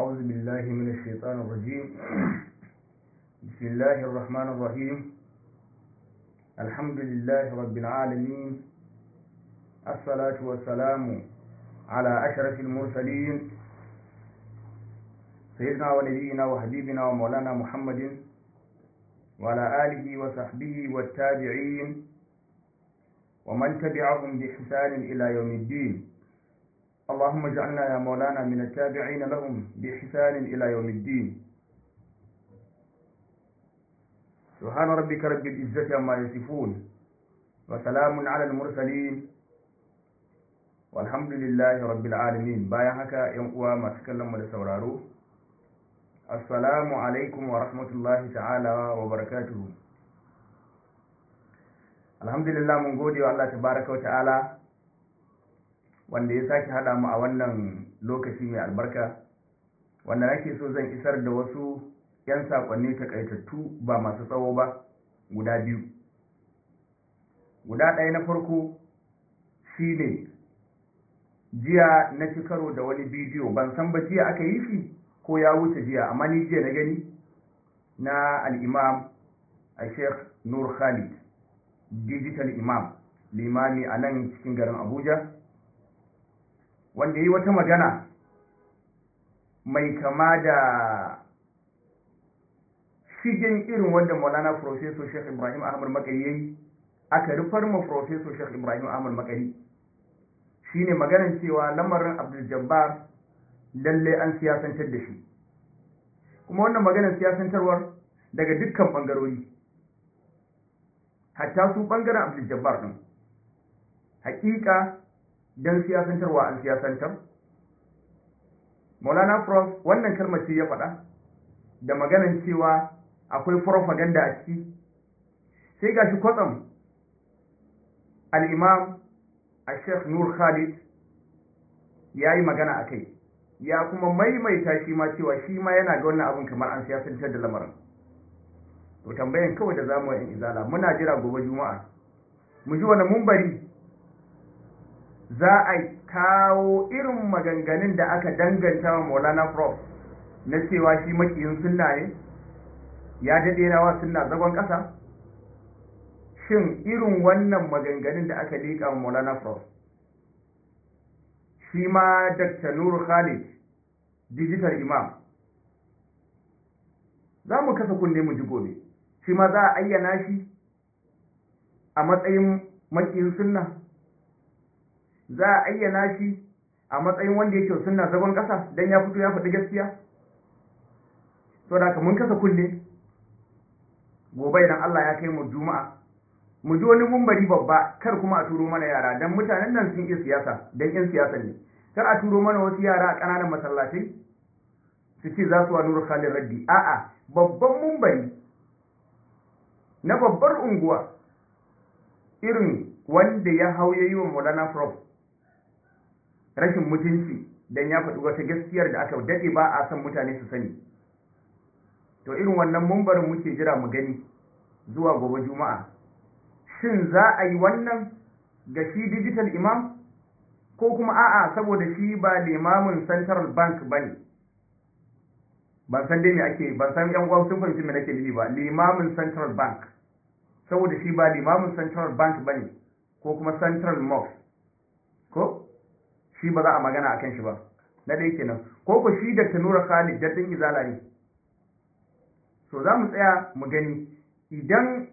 أعوذ بالله من الشيطان الرجيم بسم الله الرحمن الرحيم الحمد لله رب العالمين الصلاة والسلام على أشرف المرسلين سيدنا ونبينا وحبيبنا ومولانا محمد وعلى آله وصحبه والتابعين ومن تبعهم بإحسان إلى يوم الدين اللهم اجعلنا يا مولانا من التابعين لهم بإحسان إلى يوم الدين سبحان ربك رب العزة عما يصفون وسلام على المرسلين والحمد لله رب العالمين bayan haka yan uwa masu kallon mu da sauraro assalamu alaikum wa rahmatullahi ta'ala wa barakatuhu alhamdulillah mun gode wa Allah tabaraka wa ta'ala wanda ya sake haɗa mu a wannan lokaci mai albarka wanda nake so zan isar da wasu 'yan saƙonni takaitattu ba masu tsawo ba guda biyu guda ɗaya na farko shine jiya na ci karo da wani bidiyo ban san ba jiya aka yi shi ko ya wuce jiya amma ni jiya na gani na al'imam a sheikh nur khalid digital imam limami a nan cikin garin abuja wanda yi wata magana mai kama da shigen irin wanda maulana professor sheikh ibrahim ahmad makari yayi aka rufar ma professor sheikh ibrahim ahmad makari shine maganar cewa lamarin abdul jabbar lalle an siyasantar da shi kuma wannan maganar siyasantarwar daga dukkan bangarori hatta su bangaren abdul jabbar din hakika don siyasantarwa an siyasantar maulana prof wannan kalmar ce ya faɗa da maganan cewa akwai propaganda a ciki sai gashi kwatsam al'imam a sheikh nur khalid ya yi magana a kai ya kuma maimaita shi ma cewa shi ma yana ga wannan abin kamar an siyasantar da lamarin to tambayan kawai da zamu yin izala muna jira gobe juma'a mu ji wani mumbari za a kawo irin maganganun da aka danganta wa maulana prof na cewa shi makiyin sunna ne ya daɗe rawa sunna zagon ƙasa shin irin wannan maganganun da aka liƙa wa maulana prof shi ma dr nuru khalid digital imam za mu kasa kunne mu ji gobe shi ma za a ayyana shi a matsayin makiyin sunna za a ayyana shi a matsayin wanda yake sunna zagon ƙasa don ya fito ya faɗi gaskiya to da mun kasa kulle gobe idan Allah ya kai mu juma'a mu ji wani mumbari babba kar kuma a turo mana yara dan mutanen nan sun iya siyasa dan yan siyasa ne kar a turo mana wasu yara a ƙananan masallatai su ce za su wa nuru khalid raddi a'a babban mumbari na babbar unguwa irin wanda ya hau ya yi wa maulana prof rashin mutunci don ya faɗi wata gaskiyar da aka daɗe ba a san mutane su sani to irin wannan mumbarin muke jira mu gani zuwa gobe juma'a shin za a yi wannan ga shi digital imam ko kuma a'a saboda shi ba limamin central bank ba ne ban san dai me ake ban san yan uwa sun fahimci me nake nufi ba limamin central bank saboda shi ba limamin central bank ba ne ko kuma central mosque ko shi ba za a magana a kan shi ba na ɗaya kenan ko ku shi da tanura khalid daɗin izala ne so za mu tsaya mu gani idan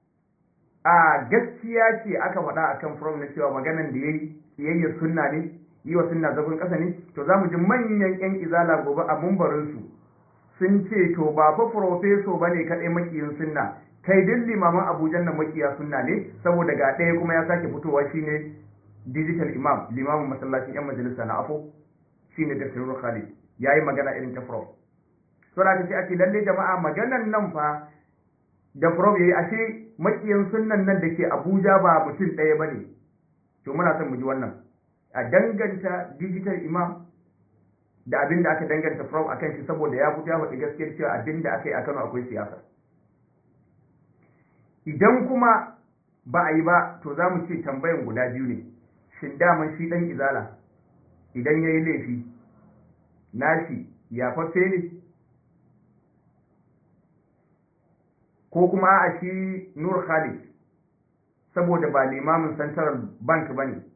a gaskiya ce aka faɗa a kan from na cewa maganan da ya yi siyayyar sunna ne yi wa sunna zagon ƙasa ne to za mu ji manyan 'yan izala gobe a mumbarinsu sun ce to ba fa profeso ba ne kaɗai makiyin sunna kai duk limaman abujan nan makiya sunna ne saboda ga ɗaya kuma ya sake fitowa shine digital imam limamin masallacin yan majalisa na afo shine da sirrul khalid yayi magana irin ta prof to da sai ake lalle jama'a maganan nan fa da prof yayi ashe makiyan sunnan nan da ke abuja ba mutum ɗaya bane to muna son mu ji wannan a danganta digital imam da abin da aka danganta prof akan shi saboda ya fito ya faɗi gaskiyar cewa abin da aka yi a Kano akwai siyasa idan kuma ba a yi ba to za mu ce tambayan guda biyu ne shin daman shi ɗan izala idan ya yi laifi nashi yafaffe ne ko kuma a shi nur khalid saboda ba limamin central bank ba ne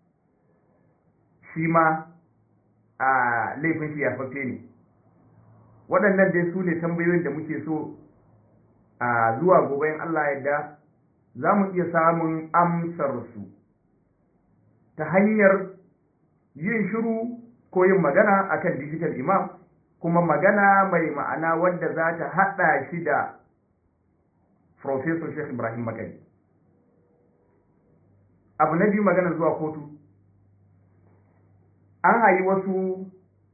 shi ma a laifin shi yafaffe ne waɗannan dai su ne tambayoyin da muke so a zuwa gobe in Allah yadda za mu iya samun amsarsu ta hanyar yin shiru ko yin magana akan digital imam kuma magana mai ma'ana wadda za ta haɗa shi da Profesor Sheikh Ibrahim Makari. Abu na biyu magana zuwa kotu, an hayi wasu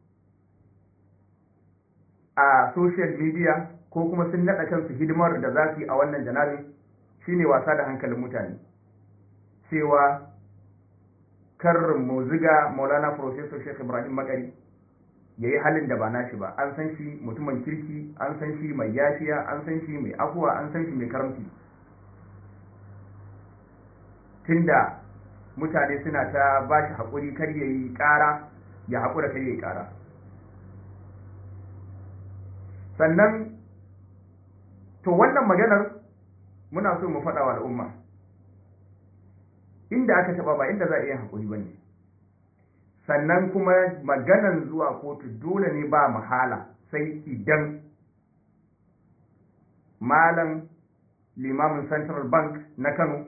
a social media ko kuma sun naɗa kansu hidimar da za su yi a wannan janabin shine wasa da hankalin mutane cewa kar mu ziga maulana professor sheikh ibrahim makari ya yi halin da ba nashi ba an san shi mutumin kirki an san shi mai yafiya an san shi mai afuwa an san shi mai karamci tunda mutane suna ta ba shi haƙuri kar ya yi ƙara ya haƙura kar ya yi ƙara sannan to wannan maganar muna so mu faɗa wa al'umma inda aka taɓa ba inda za a iya haƙuri ba ne sannan kuma maganan zuwa kotu dole ne ba mahala sai idan malam limamin central bank na kano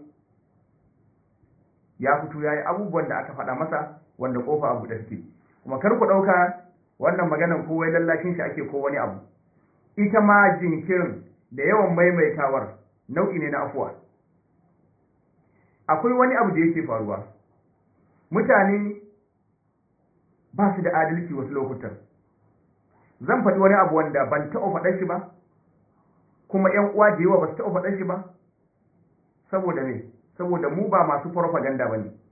ya fito ya yi abubuwan da aka faɗa masa wanda kofa abu da suke kuma kar ku ɗauka wannan maganan ko wai lallashin shi ake ko wani abu ita ma jinkirin da yawan maimaitawar nau'i ne na afuwa akwai wani abu da yake faruwa mutane ba su da adalci wasu lokutan zan faɗi wani abu wanda ban taɓa faɗar shi ba kuma ‘yan uwa da yawa ba su taɓa faɗar shi ba saboda ne saboda mu ba masu farfaganda ba ne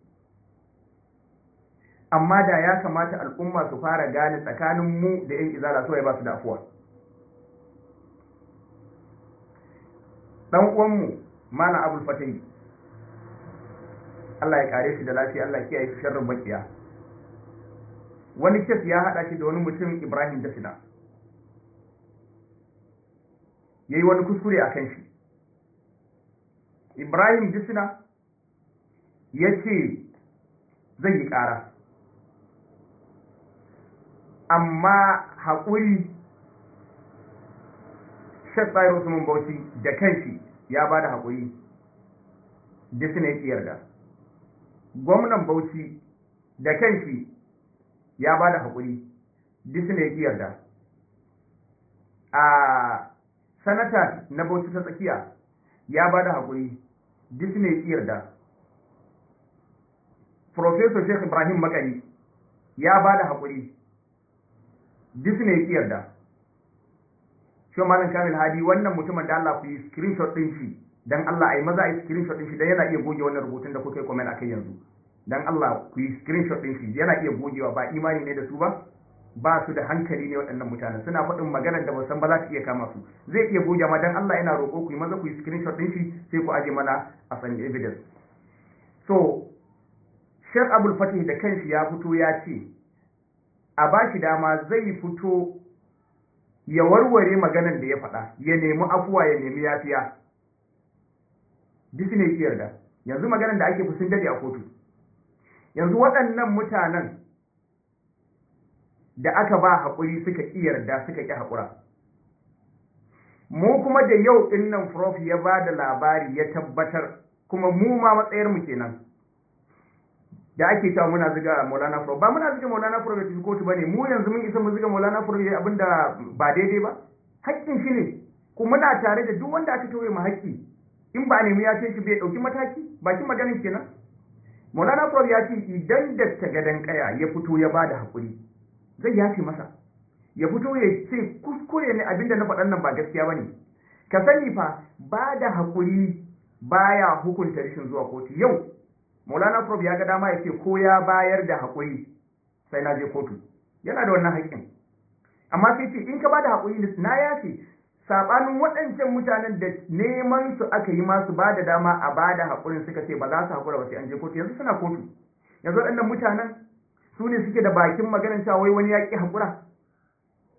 amma da ya kamata al'umma su fara gane tsakanin mu da ‘yan izala so ya ba su da afuwa ɗan uwanmu mana abul fatahi Allah ya kare shi da lafiya Allah kiyaye shi sharrin makiya wani kes ya haɗa shi da wani mutum Ibrahim Dasina yayi wani kuskure a kan shi Ibrahim Dasina ya ce zai yi ƙara amma haƙuri Sheikh Bayar Usman Bauchi da kanshi ya ba da haƙuri Dasina ya yarda gwamnan Bauchi da kanshi ya ba da haƙuri Disney ya ƙi yarda a sanata na Bauchi ta tsakiya ya ba da haƙuri Disney ya ƙi yarda Professor Sheikh Ibrahim Makari ya ba da haƙuri Disney ya ƙi yarda shi malam Kamil Hadi wannan mutumin da Allah ku yi screenshot ɗin shi dan Allah ai maza ai screenshot din shi dan yana iya goge wannan rubutun da kuka yi comment akai yanzu dan Allah ku yi screenshot din shi yana iya gogewa ba imani ne da su ba ba su da hankali ne waɗannan mutanen suna faɗin maganar da ba san ba za su iya kama su zai iya goge ma dan Allah yana roƙo ku yi maza ku yi screenshot din shi sai ku aje mana a san evidence so Sheikh Abdul Fatih da kanshi ya fito ya ce a ba shi dama zai fito ya warware maganar da ya faɗa ya nemi afuwa ya nemi yafiya Disney ki yarda yanzu maganar da ake sun dade a kotu yanzu waɗannan mutanen da aka ba haƙuri suka ƙi yarda suka ƙi haƙura mu kuma da yau ɗin nan prof ya ba da labari ya tabbatar kuma mu ma matsayarmu kenan da ake cewa muna ziga maulana prof ba muna ziga maulana prof ya kotu ba ne mu yanzu mun isa mu ziga maulana prof ya abinda ba daidai ba haƙƙin shi ne kuma muna tare da duk wanda aka tauye mu haƙƙi in ba a nemi ya ce shi bai ɗauki mataki bakin maganin kenan maulana prof ya ce idan da gadan kaya ya fito ya ba da haƙuri zai yafi masa ya fito ya ce kuskure ne abinda na faɗan nan ba gaskiya ba ne ka sani fa ba da haƙuri baya hukunta rashin zuwa kotu yau maulana prof ya ga dama ya ce ko ya bayar da haƙuri sai na je kotu yana da wannan haƙƙin amma sai ce in ka ba da haƙuri na yafe sabanin waɗancan mutanen da neman su aka yi masu ba da dama a ba da haƙurin suka ce ba za su haƙura ba sai an je kotu yanzu suna kotu yanzu waɗannan mutanen su ne suke da bakin maganar cewa wai wani ya ƙi haƙura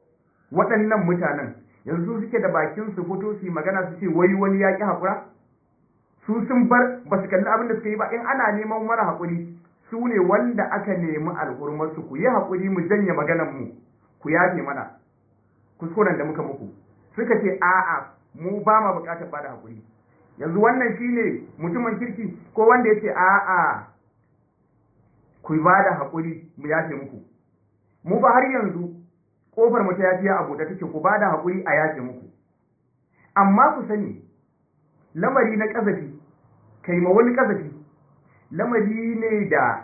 waɗannan mutanen yanzu suke da bakin su fito su yi magana su ce wai wani ya ƙi haƙura su sun bar ba su kalli abin da suka yi ba in ana neman mara haƙuri su ne wanda aka nemi alhurmarsu ku yi haƙuri mu janye maganan mu ku yafe mana kuskuren da muka muku suka ce a'a mu ba ma buƙatar ba da haƙuri yanzu wannan shine mutumin kirki ko wanda ya ce a'a ku ba da haƙuri mu yafe muku mu ba har yanzu ƙofar mu ta yafiya a buɗe take ku ba da haƙuri a yafe muku amma ku sani lamari na ƙazafi kai ma wani ƙazafi lamari ne da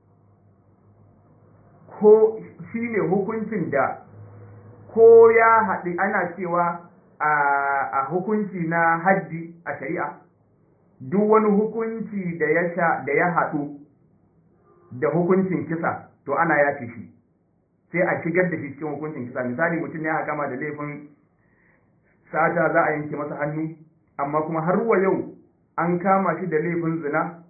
ko shi ne hukuncin da ko ya haɗu ana cewa a hukunci na haddi a shari'a duk wani hukunci da ya da ya haɗu da hukuncin kisa to ana yafe shi sai a shigar da shi cikin hukuncin kisa misali mutum ya kama da laifin sata za a yanke masa hannu amma kuma har wa yau an kama shi da laifin zina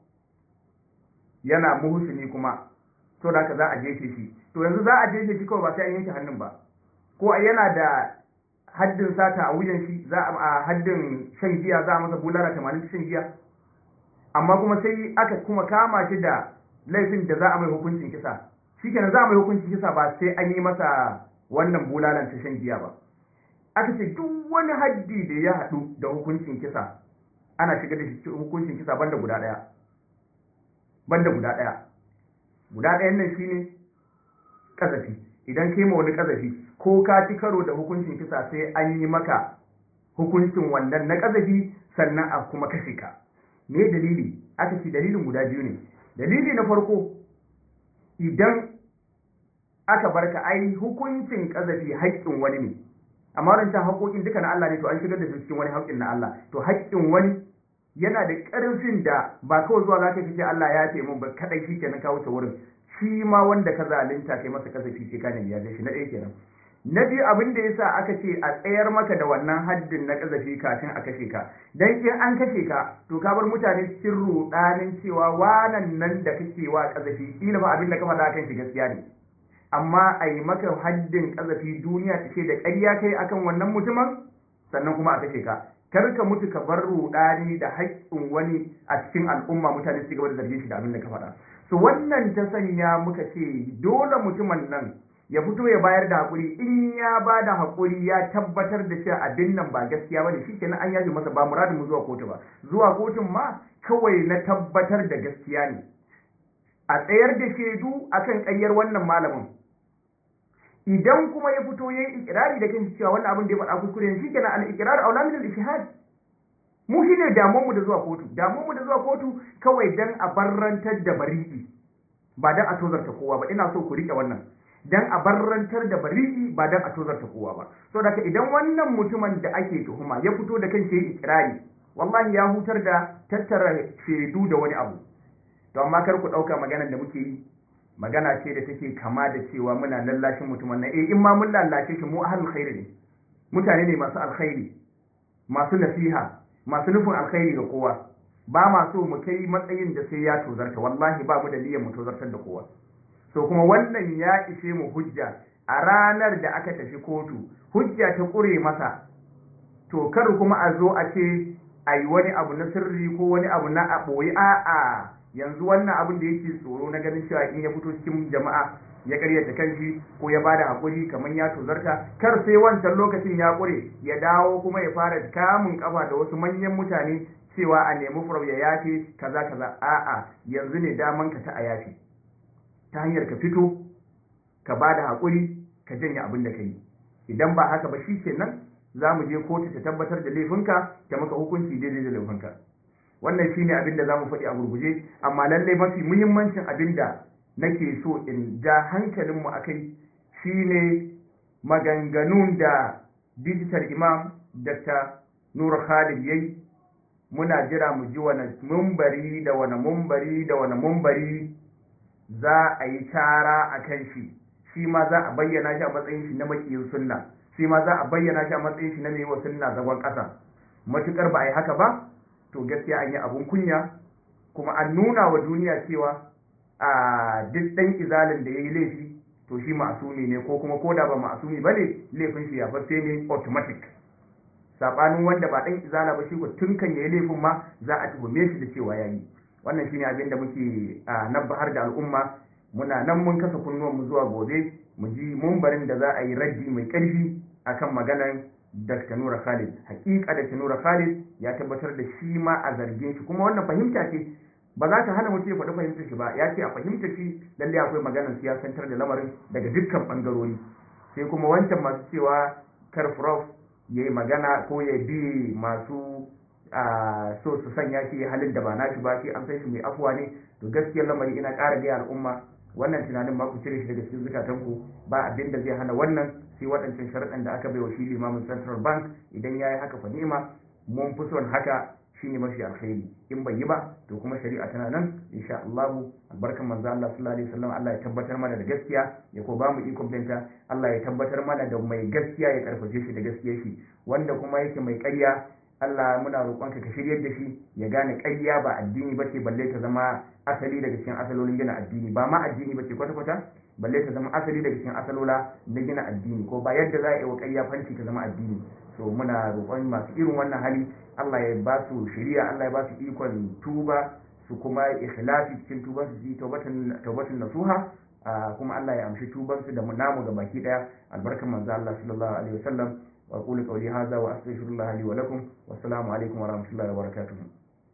yana muhusini kuma to da za a jefe shi to yanzu za a jefe shi kawai ba sai an yanke hannun ba ko yana da haddin sata a wuyan shi za a haddin shan giya za a masa bulara tamanin shan giya amma kuma sai aka kuma kama shi da laifin da za a mai hukuncin kisa shikenan za a mai hukuncin kisa ba sai an yi masa wannan bulalan ta shan giya ba aka ce duk wani haddi da ya haɗu da hukuncin kisa ana shiga da shi hukuncin kisa banda guda ɗaya banda guda ɗaya guda ɗayan nan shine kazafi idan kai ma wani kazafi ko ka ci karo da hukuncin kisa sai an yi maka hukuncin wannan na kazafi sannan a kuma kashe ka me dalili aka ce dalilin guda biyu ne dalili na farko idan aka barka ai hukuncin kazafi haƙƙin wani ne amma wancan haƙoƙin duka na Allah ne to an shigar da su cikin wani haƙƙin na Allah to haƙƙin wani yana da ƙarfin da ba kawai zuwa za ka ce Allah ya ce mun ba kadai shi kenan ka wuce wurin shi ma wanda ka zalunta kai masa kasafi ce ka ne ya shi na ɗaya kenan na biyu abin da yasa aka ce a tsayar maka da wannan haddin na kasafi kafin a kashe ka dan in an kashe ka to ka bar mutane cikin rudanin cewa wanan nan da kake wa kasafi kila ba abin da ka faɗa kan shi gaskiya ne amma a yi maka haddin kasafi duniya ta ce da ƙarya kai akan wannan mutumin sannan kuma a kashe ka kar ka mutu ka bar rudani da haƙƙin wani a cikin al'umma mutane su gaba da zargin shi da abin da ka faɗa so wannan ta sanya muka ce dole mutumin nan ya fito ya bayar da haƙuri in ya ba da haƙuri ya tabbatar da cewa abin nan ba gaskiya ba ne shi kenan an yaji masa ba muradin mu zuwa kotu ba zuwa kotun ma kawai na tabbatar da gaskiya ne a tsayar da shaidu akan ƙaryar wannan malamin idan kuma ya fito ya yi ikirari da kan cewa wannan abin da ya faɗa kuskure ne shikenan al ikrar aula min al ishhad mu shine damuwar mu da zuwa kotu damuwar mu da zuwa kotu kawai dan a barrantar da bari'i ba dan a tozarta kowa ba ina so ku rike wannan dan a barrantar da bari'i ba dan a tozarta kowa ba so daga idan wannan mutumin da ake tuhuma ya fito da kan shi ikirari wallahi ya hutar da tattara shaidu da wani abu to amma kar ku ɗauka maganar da muke yi magana ce da take kama da cewa muna lallashin mutumin nan eh in ma mun lallashe shi mu ahlul khairi ne mutane ne masu alkhairi masu nasiha masu nufin alkhairi ga kowa ba ma so mu kai matsayin da sai ya tozarta wallahi ba mu da niyyar mu tozartar da kowa so kuma wannan ya ishe mu hujja a ranar da aka tafi kotu hujja ta kure masa to kar kuma a zo a ce a yi wani abu na sirri ko wani abu na a ɓoye a'a yanzu wannan abin da yake tsoro na ganin cewa in ya fito cikin jama'a ya karyata kanshi ko ya bada hakuri kamar ya tozarta kar sai wancan lokacin ya kure ya dawo kuma ya fara kamun kafa da wasu manyan mutane cewa a nemi furau ya yafe kaza kaza a'a yanzu ne daman ka ta a yafe ta hanyar ka fito ka bada hakuri ka janye abin da ka yi idan ba haka ba shi kenan za mu je kotu ta tabbatar da laifinka ta maka hukunci daidai da laifinka wannan shine abin da zamu faɗi a gurguje amma lallai mafi muhimmancin abin da nake so in ja hankalinmu a kai shine maganganun da digital imam dr nur khalid yayi muna jira mu ji wani mumbari da wani mumbari da wani mumbari za a yi tara a kan shi shi ma za a bayyana shi a matsayin shi na makiyin sunna shi ma za a bayyana shi a matsayin shi na mai wa sunna zagon ƙasa matukar ba a yi haka ba to gaskiya an yi abun kunya kuma an nuna wa duniya cewa a duk ɗan izalin da ya yi laifi to shi ma'asumi ne ko kuma koda ba ma'asumi bane laifin shi ya fasse ne automatic sabanin wanda ba dan izala ba shi ko tun kan yayi laifin ma za a tuhume shi da cewa yayi wannan shine abin da muke nabbahar da al'umma muna nan mun kasa kunnuwan mu zuwa gobe mu ji mumbarin da za a yi raddi mai karfi akan maganar Dr. Nura Khalid hakika Dr. Nura Khalid ya tabbatar da shi ma a zargin shi kuma wannan fahimta ce ba za ta hana mutum ya faɗi fahimtar shi ba ya ce a fahimtar shi lalle akwai maganar siyasantar da lamarin daga dukkan bangarori sai kuma wancan masu cewa kar prof ya yi magana ko ya bi masu so su sanya shi halin da ba nashi ba shi an san shi mai afuwa ne to gaskiyar lamari ina ƙara gaya al'umma wannan tunanin ma ku cire shi daga cikin zukatanku ba abin da zai hana wannan sai waɗancan sharaɗan da aka bai wa shi limamin central bank idan ya yi haka fa ni'ima mun fi son haka shine mafi alkhairi in bai yi ba to kuma shari'a tana nan insha Allah albarkan manzo Allah sallallahu alaihi wasallam Allah ya tabbatar mana da gaskiya ya ko ba mu ikon binta Allah ya tabbatar mana da mai gaskiya ya karfafe shi da gaskiyar shi wanda kuma yake mai ƙarya Allah muna roƙonka ka shiryar da shi ya gane ƙarya ba addini ba ce balle ta zama asali daga cikin asalolin gina addini ba ma addini ba ce kwata-kwata balle ta zama asali daga cikin asalola na gina addini ko ba yadda za a yi wa ƙarya fanci ta zama addini so muna roƙon masu irin wannan hali Allah ya ba su shiriya Allah ya ba su ikon tuba su kuma ikhlasi cikin tuban su ji tawbatan tawbatan nasuha kuma Allah ya amshi tuban su da namu ga baki daya albarkan manzo Allah sallallahu alaihi wasallam وأقول قولي هذا وأستغفر الله لي ولكم والسلام عليكم ورحمة الله وبركاته